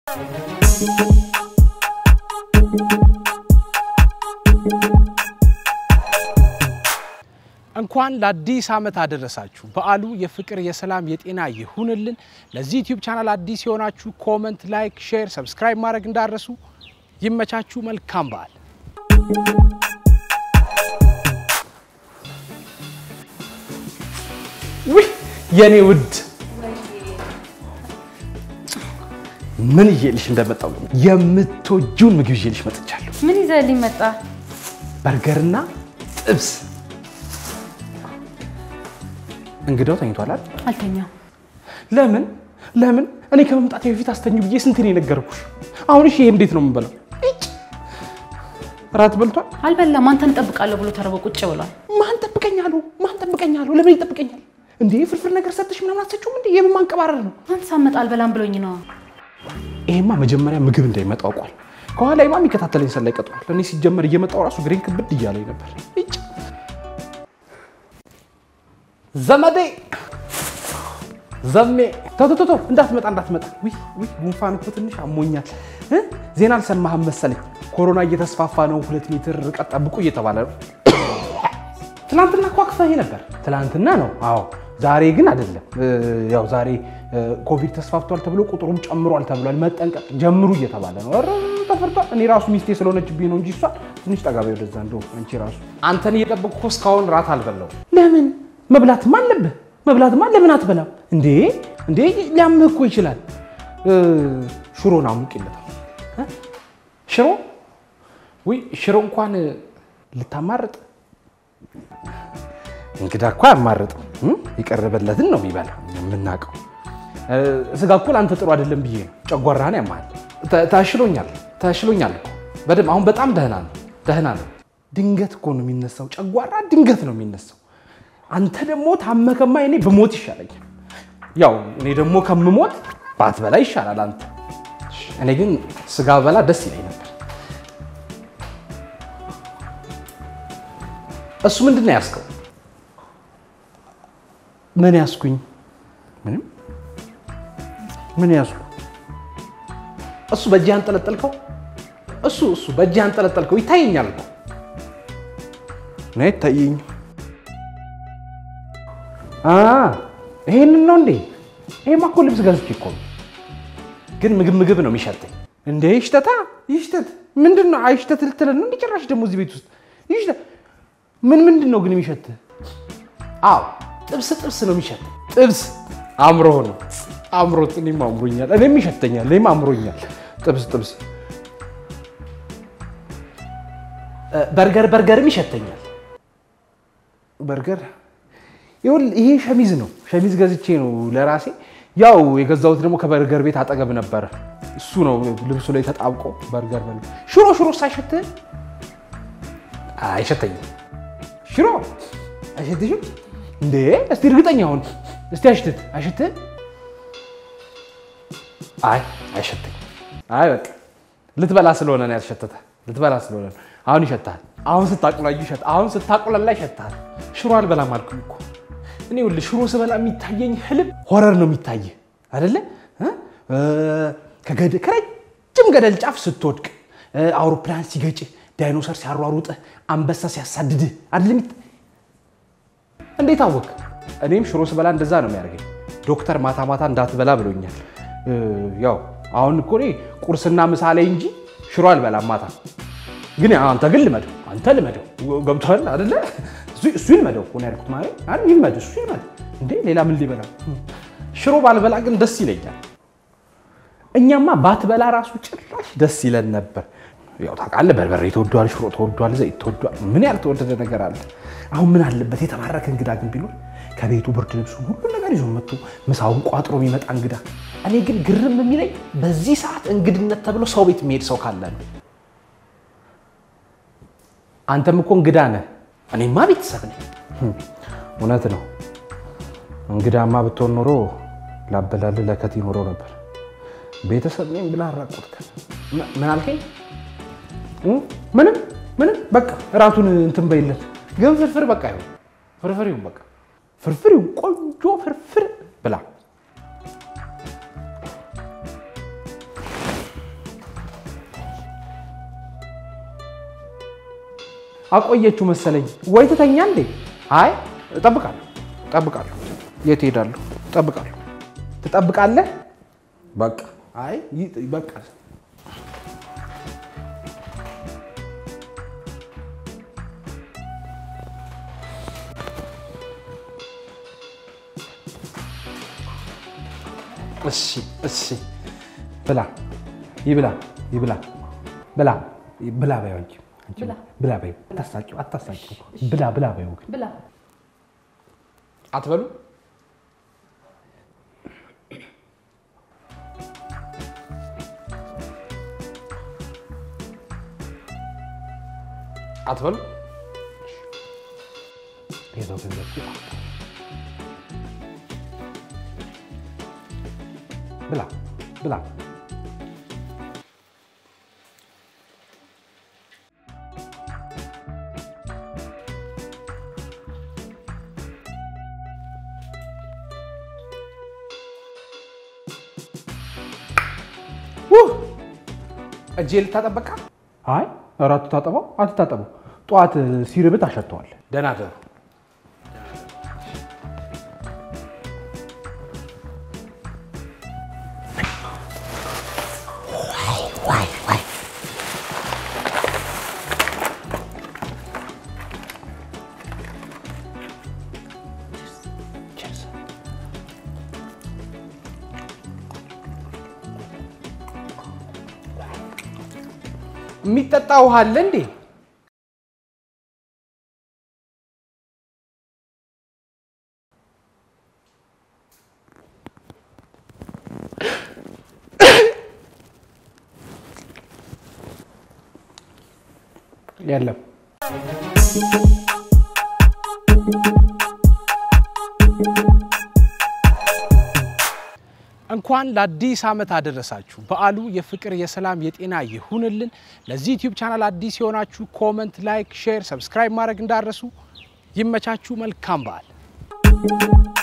እንኳን ለአዲስ ዓመት አደረሳችሁ። በዓሉ የፍቅር፣ የሰላም፣ የጤና ይሁንልን። ለዚህ ዩቲዩብ ቻናል አዲስ የሆናችሁ ኮመንት፣ ላይክ፣ ሼር፣ ሰብስክራይብ ማድረግ እንዳረሱ። ይመቻችሁ። መልካም በዓል። ውይ የኔ ውድ ምን ይዤልሽ እንደመጣው የምትወጂውን ምግብ ይዤልሽ መጥቻለሁ። ምን ይዘህልኝ መጣ? በርገርና ጥብስ። እንግዳው ተኝቷል አይደል? አልተኛም። ለምን ለምን? እኔ ከመምጣቴ በፊት አስተኙ ብዬ ስንት ነው የነገርኩሽ? አሁን እሺ፣ ይሄ እንዴት ነው የምንበላው? እጭ! እራት በልቷል? አልበላም። አንተን እጠብቃለሁ ብሎ ተርቦ ቁጭ ብሏል። ማን ጠብቀኛለሁ? ማን ጠብቀኛለሁ? ለምን ይጠብቀኛል እንዴ? ፍርፍር ነገር ሰጥሽ ምናምን አትሰጪውም እንዴ? የምን ማንቀባረር ነው? አንተ ሳመጣ አልበላም ብሎኝ ነው። ይሄማ መጀመሪያ ምግብ እንዳይመጣ አውቋል። ከኋላይማ የሚከታተለኝ ሰላይ ቀጥሯል። እኔ ሲጀመር እየመጣው ራሱ ግሬን ክብድ እያለኝ ነበር። እጭ! ዘመዴ ዘሜ ተቶቶቶ እንዳትመጣ እንዳትመጣ። ውይ ውይ ጉንፋን እኮ ትንሽ አሞኛል። እ? ዜና አልሰማህም መሰለኝ። ኮሮና እየተስፋፋ ነው፣ ሁለት ሜትር ርቀት ጠብቁ እየተባለ ነው። ትናንትና እኮ አክፋኝ ነበር። ትናንትና ነው። አዎ ዛሬ ግን አይደለም። እ, ያው ዛሬ እ, ኮቪድ ተስፋፍቷል ተብሎ ቁጥሩም ጨምሯል ተብሏል። መጠንቀቅ ጀምሩ እየተባለ ነው። ኧረ ተፈርቷል። እኔ ራሱ ሚስቴ ስለሆነችብኝ ነው እንጂ እሷ ትንሽ ጠጋቢ ወደዛ። እንደው አንቺ ራሱ አንተን እየጠበቅኩ እስካሁን ራት አልበላው። ለምን መብላትም አለብህ። መብላትማ ለምን አትበላም እንዴ? እንዴ ሊያምህ እኮ ይችላል። እ, ሽሮን አሙቂለታል። እ? ሽሮ ውይ ሽሮ እንኳን ልታማርጥ እንግዳ እኮ አያማርጥም። እ? የቀረበለትን ነው የሚበላ የምናውቀው። እ፣ ስጋ እኮ ለአንተ ጥሩ አይደለም ብዬ ነው። ጨጓራህን ያማል። ተ- ተሽሎኛል ተሽሎኛል እኮ በደምብ አሁን በጣም ደህና ነው ደህና ነው። ድንገት እኮ ነው የሚነሳው። ጨጓራ ድንገት ነው የሚነሳው። አንተ ደግሞ ታመከማ እኔ ብሞት ይሻለኛል። ያው እኔ ደግሞ ከምሞት ባትበላ ይሻላል አንተ። እኔ ግን ስጋ በላ ደስ ይለኝ ነበር። እሱ ምንድን ነው ያዝከው? ምን ያዝኩኝ? ምንም። ምን ያዝኩ? እሱ በእጅህ አንጠለጠልከው? እሱ እሱ በእጅህ አንጠለጠልከው? ይታየኛል እኮ እኔ ይታየኝ። ይሄንን ነው እንዴ? ይሄማ እኮ ልብስ ገዝቼ እኮ ነው። ግን ምግብ ምግብ ነው የሚሸተኝ። እንዴ ይሽተታ ይሽተት። ምንድን ነው አይሽተት ልትለን ነው እንዴ? ጭራሽ ደግሞ እዚህ ቤት ውስጥ ይሽተት። ምን ምንድን ነው ግን የሚሸትህ? አዎ ጥብስ ጥብስ ነው የሚሸትህ። ጥብስ አምሮ ነው አምሮት። እኔም አምሮኛል፣ እኔም ይሸተኛል፣ እኔም አምሮኛል። ጥብስ ጥብስ። እ፣ በርገር በርገርም ይሸተኛል። በርገር ይኸውልህ፣ ይሄ ሸሚዝ ነው። ሸሚዝ ገዝቼ ነው ለራሴ። ያው የገዛሁት ደግሞ ከበርገር ቤት አጠገብ ነበረ። እሱ ነው ልብሱ ላይ ተጣብቆ በርገር በል። ሽሮ ሽሮ ሳይሸትህ አይሸተኝም። ሽሮ አይሸትሽም እንዴ? እስቲ እርግጠኛ ሁን። እስቲ አሽትት አይሸትህም? አይ አይሸተኝም። አይ በቃ ልትበላ ስለሆነ ነው ያልሸተተ። ልትበላ ስለሆነ ነው። አሁን ይሸታል። አሁን ስታቁላዩ ይሸት አሁን ስታቁላላ ይሸታል። ሽሮ አልበላም አልኩኝ እኮ እኔ ይኸውልህ ሽሮ ስበላ የሚታየኝ ህልም ሆረር ነው የሚታየ አይደለ እ? እ፣ ከገደ- ከረጅም ገደል ጫፍ ስትወድቅ እ፣ አውሮፕላን ሲገጭህ፣ ዳይኖሰር ሲያሯሩጥህ፣ አንበሳ ሲያሳድድህ አይደለ የሚታ- እንዴት አወቅ? እኔም ሽሮ ስበላ እንደዛ ነው የሚያደርገኝ። ዶክተር ማታ ማታ እንዳትበላ ብሎኛል። እ፣ ያው አሁን እኮ እኔ ቁርስና ምሳ ላይ እንጂ ሽሮ አልበላም ማታ። ግን አንተ ግን ልመደው፣ አንተ ልመደው። ገብቶሃል አይደለ? እሱ- እሱ ይልመደው እኮ ነው ያልኩት። ማለት አይደል? ይልመድ፣ እሱ ይልመድ። እንዴ ሌላ ምን ሊበላ? ሽሮ ባልበላ ግን ደስ ይለኛል። እኛማ ባትበላ ራሱ ጭራሽ ደስ ይለን ነበር። ያው ታውቃለህ፣ በርበሬ ተወዷል፣ ሽሮ ተወዷል፣ ዘይት ተወዷል። ምን ያልተወደደ ነገር አለ? አሁን ምን አለበት የተባረከ እንግዳ ግን ቢኖር ከቤቱ ብርድ ልብሱን ሁሉን ነገር ይዞ መጥቶ ምሳውን ቋጥሮ የሚመጣ እንግዳ። እኔ ግን ግርም የሚለኝ በዚህ ሰዓት እንግድነት ተብሎ ሰው ቤት የሚሄድ ሰው ካለ ነው። አንተም እኮ እንግዳ ነህ፣ እኔማ ቤተሰብ ነኝ። እውነት ነው። እንግዳማ ብትሆን ኖሮ ላበላልህ ለከት ይኖረው ነበር። ቤተሰብ ነኝ ብለህ አራቆትከን። ም- ምን አልከኝ? እ? ምንም ምንም። በቃ እራቱን እንትን በይለት። ግን ፍርፍር በቃ ይሁን፣ ፍርፍር ይሁን፣ በቃ ፍርፍር ይሁን፣ ቆንጆ ፍርፍር ብላ። አቆየችው መሰለኝ። ወይ ትተኛ እንዴ? አይ እጠብቃለሁ፣ እጠብቃለሁ። የት ሄዳለሁ? እጠብቃለሁ። ትጠብቃለህ? በቃ አይ ይ- በቃ እሺ እሺ፣ ብላ ይብላ ይብላ ብላ ብላ በይው አንቺ አንቺ ብላ። ብላ በይው። አታሳቂው አታሳቂው። ብላ ብላ በይው ግን ብላ አትበሉ። አትበሉ። የሰው ገንዘብ ሲጣ ብላ ብላ። ውህ! እጄ ልታጠበቃ? አይ ኧረ አትታጠበው አትታጠበው። ጠዋት ሲርብት አሸተዋል። ደህና ደሩ። የሚጠጣ ውሃ አለ እንዴ? የለም። እንኳን ለአዲስ ዓመት አደረሳችሁ። በዓሉ የፍቅር፣ የሰላም፣ የጤና ይሁንልን። ለዚህ ዩቲዩብ ቻናል አዲስ የሆናችሁ ኮመንት፣ ላይክ፣ ሼር፣ ሰብስክራይብ ማድረግ እንዳረሱ። ይመቻችሁ። መልካም በዓል